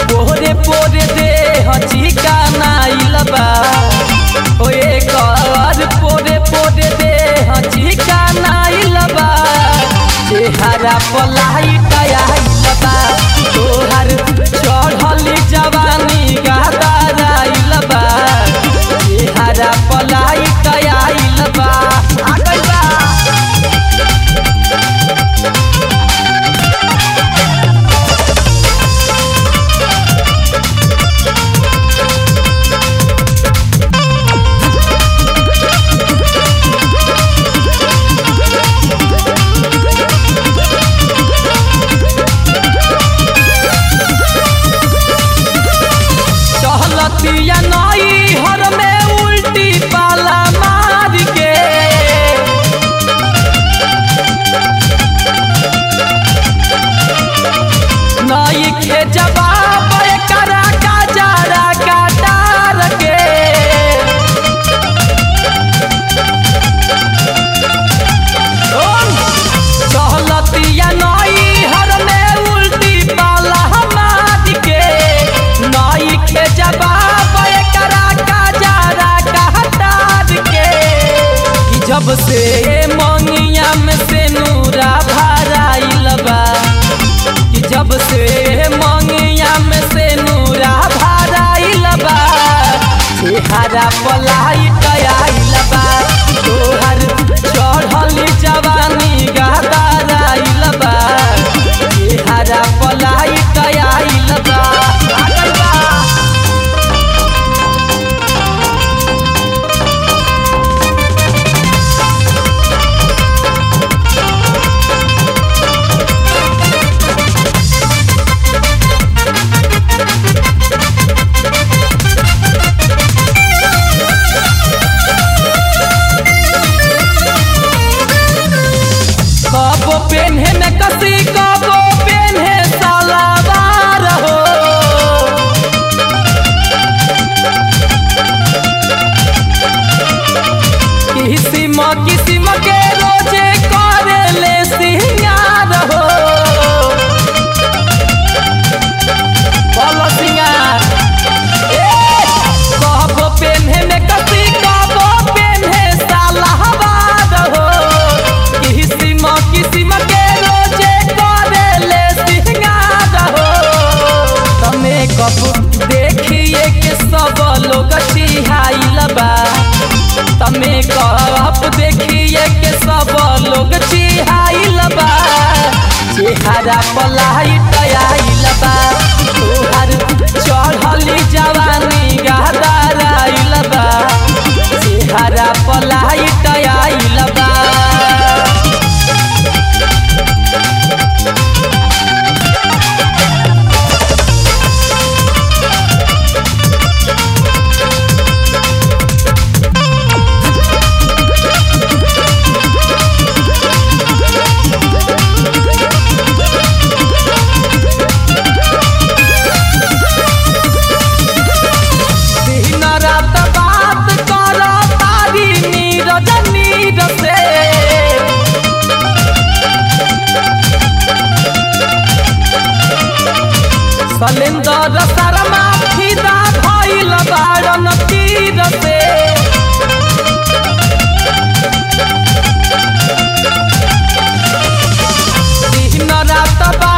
पोरे पोरे दे हचिका नाइल बा ओ एकर पोरे पोरे दे हचिका नाइल बा चेहरा पलाइट आइल बा तोहर चढ़ल जवानी गहदाराइल बा चेहरा पलाइट आइल बा आ गइल बा चहलतिया नई हर में उल्टी पाला मार के नई के जवाब करा का जारा काटार के चहलतिया नई हर में उल्टी पाला मार के नई के जवाब करा का जारा कहतार के कि जब से मंगिया में से नूरा भराइल बा कि जब से मंगिया में से नूरा भराइल बा चेहरा पलाइट आइल बा तोहर चढ़ल जवानी गहदाराइल बा चेहरा पलाइट आइल बा आ गइल बा कबो पेन्हे में कसी कबो पेन्हे सलावार हो किसिम किसिम के रोजे करे ले सिंगार हो बोलो सिंगार कबो पेन्हे में कसी कबो पेन्हे सलावार हो किसिम किसिम के रोजे करे ले सिंगार हो तमे कब देखिए के सब लोग चिहाइल बा तमे कब देखिए के सब लोग चिहाइल बा चेहरा पलाइट आइल बा तोहर चढ़ल जवानी गहदाराइल बा चेहरा पलाइट आइल बा दिन रात बात कर तारी नीरज नीर से सलेंदर शर्मा फिदा भइल बारन तीर से दिन रात बात